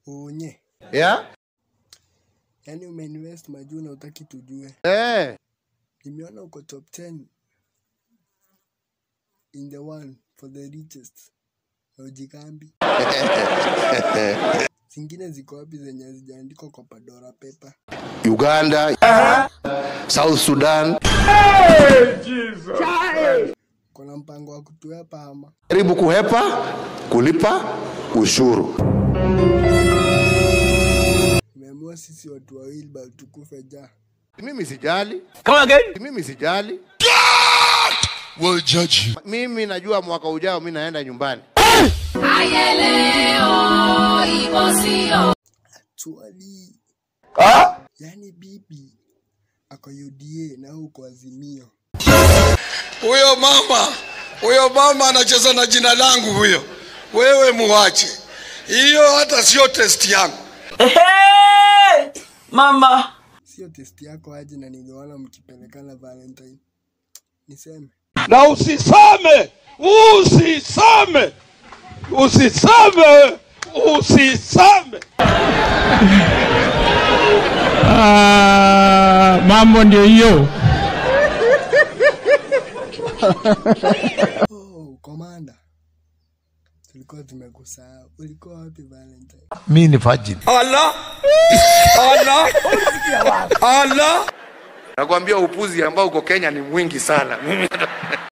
Unye. Yeah? Yaani umeinvest majuu na utaki tujue. Eh. Nimeona uko top 10 in the one for the richest. Na ujikambi. Zingine ziko wapi zenye hazijaandikwa kwa Pandora paper? Uganda, South Sudan. Kuna mpango wa kutuepa ama? Jaribu kuhepa kulipa ushuru. Umeamua sisi watu wa Wilbur tukufe ja. Mimi sijali. Come again. Mimi sijali. will judge you. Mimi najua mwaka ujao mimi naenda nyumbani. Actually, Ah? yani bibi ako UDA na wewe uko Azimio. Huyo mama, huyo mama anacheza na jina langu huyo. Wewe muache. Hiyo hata sio test yangu. Hey, mama. Sio testi yako aje na niliona mkipelekana Valentine. Niseme. na usiseme, usiseme, usiseme, usiseme. Ah, mambo ndio hiyo. Oh, komanda. Tulikuwa tumekusahau. Ulikuwa wapi Valentine? Mi ni virgin. Allah. Allah. Allah. Nakwambia upuzi ambao uko Kenya ni mwingi sana. Mimi